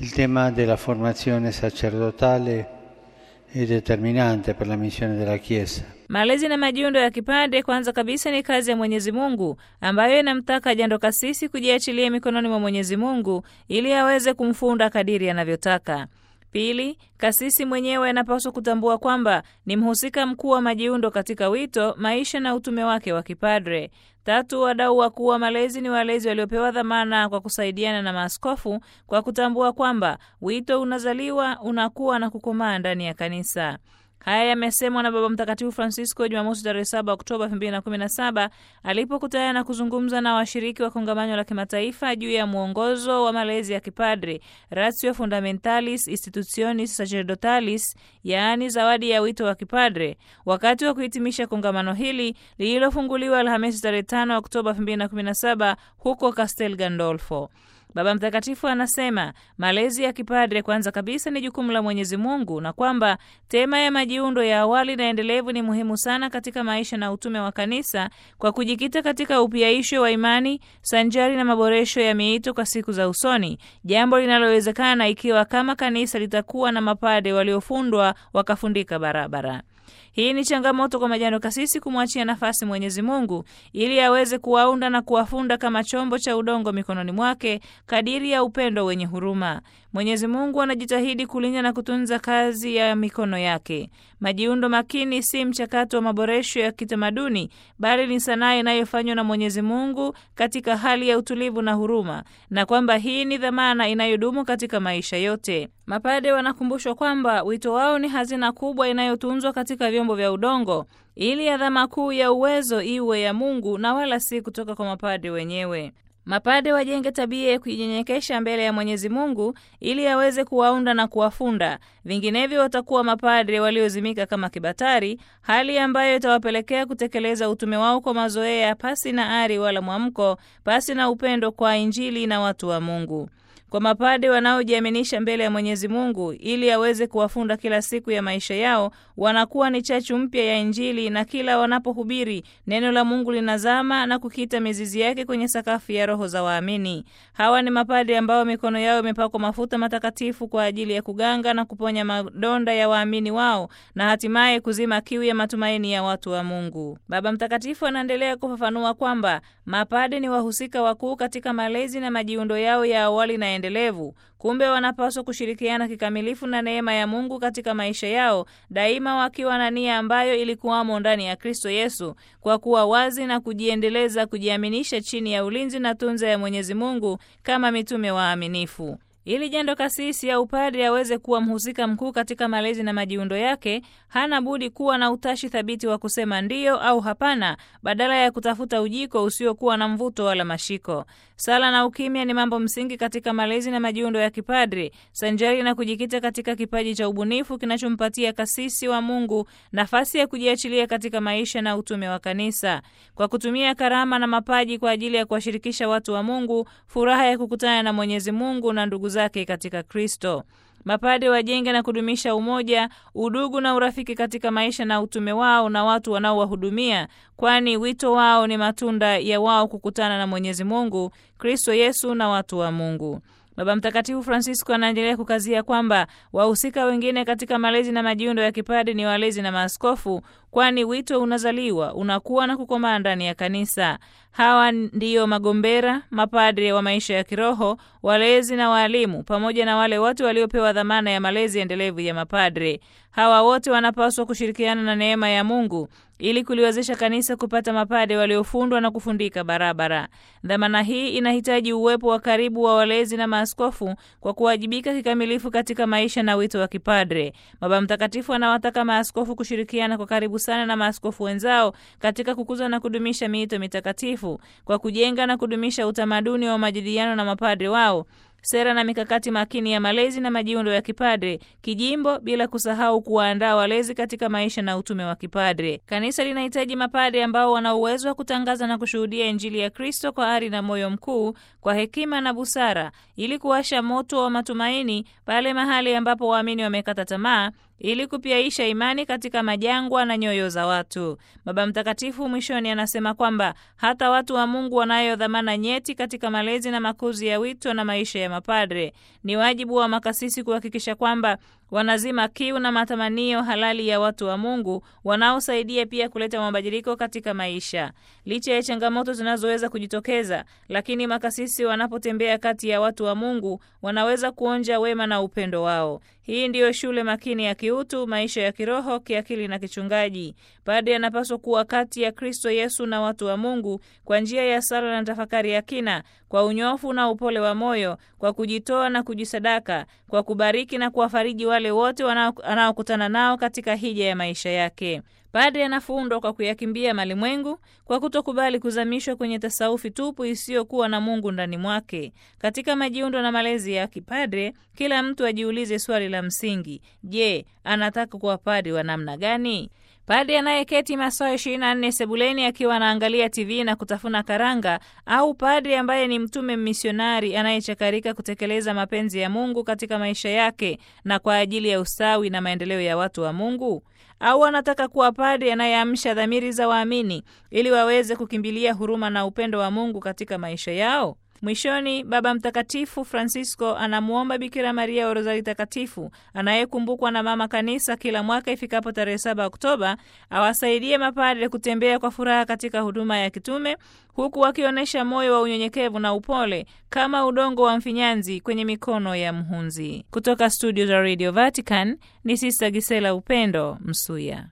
Il tema della formazione sacerdotale è determinante per la missione della Chiesa. Malezi na majiundo ya kipade kwanza kabisa ni kazi ya Mwenyezi Mungu ambayo inamtaka jando kasisi kujiachilia mikononi mwa Mwenyezi Mungu ili aweze kumfunda kadiri anavyotaka. Pili, kasisi mwenyewe anapaswa kutambua kwamba ni mhusika mkuu wa majiundo katika wito, maisha na utume wake wa kipadre. Tatu, wadau wakuu wa malezi ni walezi waliopewa dhamana kwa kusaidiana na maaskofu kwa kutambua kwamba wito unazaliwa, unakuwa na kukomaa ndani ya kanisa. Haya yamesemwa na Baba Mtakatifu Francisco Jumamosi tarehe 7 Oktoba 2017 alipokutana na kuzungumza na washiriki wa kongamano la kimataifa juu ya mwongozo wa malezi ya kipadri Ratio Fundamentalis Institutionis Sacerdotalis, yaani zawadi ya wito wa kipadre, wakati wa kuhitimisha kongamano hili lililofunguliwa Alhamisi tarehe 5 Oktoba 2017 huko Castel Gandolfo. Baba Mtakatifu anasema malezi ya kipadre kwanza kabisa ni jukumu la Mwenyezi Mungu na kwamba tema ya majiundo ya awali na endelevu ni muhimu sana katika maisha na utume wa kanisa kwa kujikita katika upiaisho wa imani sanjari na maboresho ya miito kwa siku za usoni, jambo linalowezekana ikiwa kama kanisa litakuwa na mapade waliofundwa wakafundika barabara. Hii ni changamoto kwa majando kasisi kumwachia nafasi Mwenyezi Mungu ili aweze kuwaunda na kuwafunda kama chombo cha udongo mikononi mwake kadiri ya upendo wenye huruma. Mwenyezi Mungu anajitahidi kulinda na kutunza kazi ya mikono yake. Majiundo makini si mchakato wa maboresho ya kitamaduni, bali ni sanaa inayofanywa na Mwenyezi Mungu katika hali ya utulivu na huruma, na kwamba hii ni dhamana inayodumu katika maisha yote. Mapade wanakumbushwa kwamba wito wao ni hazina kubwa inayotunzwa katika vyombo vya udongo ili adhama kuu ya uwezo iwe ya Mungu na wala si kutoka kwa mapade wenyewe. Mapade wajenge tabia ya kujinyenyekesha mbele ya Mwenyezi Mungu ili aweze kuwaunda na kuwafunda, vinginevyo watakuwa mapadre waliozimika kama kibatari, hali ambayo itawapelekea kutekeleza utume wao kwa mazoea, pasi na ari wala mwamko, pasi na upendo kwa Injili na watu wa Mungu. Kwa mapade wanaojiaminisha mbele ya Mwenyezi Mungu ili aweze kuwafunda kila siku ya maisha yao, wanakuwa ni chachu mpya ya Injili, na kila wanapohubiri neno la Mungu linazama na kukita mizizi yake kwenye sakafu ya roho za waamini. Hawa ni mapade ambao mikono yao imepakwa mafuta matakatifu kwa ajili ya kuganga na kuponya madonda ya waamini wao na hatimaye kuzima kiu ya matumaini ya watu wa Mungu. Baba Mtakatifu anaendelea kufafanua kwamba mapade ni wahusika wakuu katika malezi na majiundo yao ya awali na endelevu. Kumbe wanapaswa kushirikiana kikamilifu na neema ya Mungu katika maisha yao, daima wakiwa na nia ambayo ilikuwamo ndani ya Kristo Yesu, kwa kuwa wazi na kujiendeleza, kujiaminisha chini ya ulinzi na tunza ya Mwenyezi Mungu kama mitume waaminifu. Ili jando kasisi au padri aweze kuwa mhusika mkuu katika malezi na majiundo yake, hana budi kuwa na utashi thabiti wa kusema ndiyo au hapana, badala ya kutafuta ujiko usiokuwa na mvuto wala mashiko. Sala na ukimya ni mambo msingi katika malezi na majiundo ya kipadri, sanjari na kujikita katika kipaji cha ubunifu kinachompatia kasisi wa Mungu nafasi ya kujiachilia katika maisha na utume wa kanisa, kwa kutumia karama na mapaji kwa ajili ya kuwashirikisha watu wa Mungu furaha ya kukutana na Mwenyezi Mungu na ndugu zake katika Kristo. Mapade wajenge na kudumisha umoja, udugu na urafiki katika maisha na utume wao na watu wanaowahudumia, kwani wito wao ni matunda ya wao kukutana na Mwenyezi Mungu, Kristo Yesu na watu wa Mungu. Baba Mtakatifu Francisco anaendelea kukazia kwamba wahusika wengine katika malezi na majiundo ya kipadi ni walezi na maaskofu, kwani wito unazaliwa, unakuwa na kukomaa ndani ya kanisa. Hawa ndiyo magombera, mapadre wa maisha ya kiroho, walezi na waalimu, pamoja na wale wote waliopewa dhamana ya malezi endelevu ya mapadre. Hawa wote wanapaswa kushirikiana na neema ya Mungu ili kuliwezesha kanisa kupata mapade waliofundwa na kufundika barabara. Dhamana hii inahitaji uwepo wa karibu wa walezi na maaskofu kwa kuwajibika kikamilifu katika maisha na wito wa kipadre. Baba Mtakatifu anawataka maaskofu kushirikiana kwa karibu sana na maaskofu wenzao katika kukuza na kudumisha miito mitakatifu kwa kujenga na kudumisha utamaduni wa majadiliano na mapadre wao sera na mikakati makini ya malezi na majiundo ya kipadre kijimbo, bila kusahau kuwaandaa walezi katika maisha na utume wa kipadre. Kanisa linahitaji mapadre ambao wana uwezo wa kutangaza na kushuhudia Injili ya Kristo kwa ari na moyo mkuu, kwa hekima na busara, ili kuwasha moto wa matumaini pale mahali ambapo waamini wamekata tamaa, ili kupiaisha imani katika majangwa na nyoyo za watu. Baba Mtakatifu mwishoni anasema kwamba hata watu wa Mungu wanayo dhamana nyeti katika malezi na makuzi ya wito na maisha ya mapadre. Ni wajibu wa makasisi kuhakikisha kwamba wanazima kiu na matamanio halali ya watu wa Mungu wanaosaidia pia kuleta mabadiliko katika maisha. Licha ya changamoto zinazoweza kujitokeza, lakini makasisi wanapotembea kati ya watu wa Mungu wanaweza kuonja wema na upendo wao. Hii ndiyo shule makini ya kiutu, maisha ya kiroho, kiakili na kichungaji. Padre anapaswa kuwa kati ya Kristo Yesu na watu wa Mungu kwa njia ya sala na tafakari ya kina, kwa unyofu na upole wa moyo, kwa kujitoa na kujisadaka, kwa kubariki na kuwafariji wale wote wanaokutana nao katika hija ya maisha yake. Padre anafundwa kwa kuyakimbia malimwengu, kwa kutokubali kuzamishwa kwenye tasaufi tupu isiyokuwa na Mungu ndani mwake. Katika majiundo na malezi ya kipadre, kila mtu ajiulize swali la msingi: je, anataka kuwa padre wa namna gani? Padre anayeketi masaa 24 sebuleni akiwa anaangalia TV na kutafuna karanga, au padre ambaye ni mtume misionari anayechakarika kutekeleza mapenzi ya Mungu katika maisha yake na kwa ajili ya ustawi na maendeleo ya watu wa Mungu? Au anataka kuwa padre anayeamsha dhamiri za waamini ili waweze kukimbilia huruma na upendo wa Mungu katika maisha yao? Mwishoni, Baba Mtakatifu Francisco anamwomba Bikira Maria wa Rozari Takatifu anayekumbukwa na Mama Kanisa kila mwaka ifikapo tarehe 7 Oktoba awasaidie mapadre kutembea kwa furaha katika huduma ya kitume huku wakionyesha moyo wa unyenyekevu na upole kama udongo wa mfinyanzi kwenye mikono ya mhunzi. Kutoka studio za Radio Vatican ni Sista Gisela Upendo Msuya.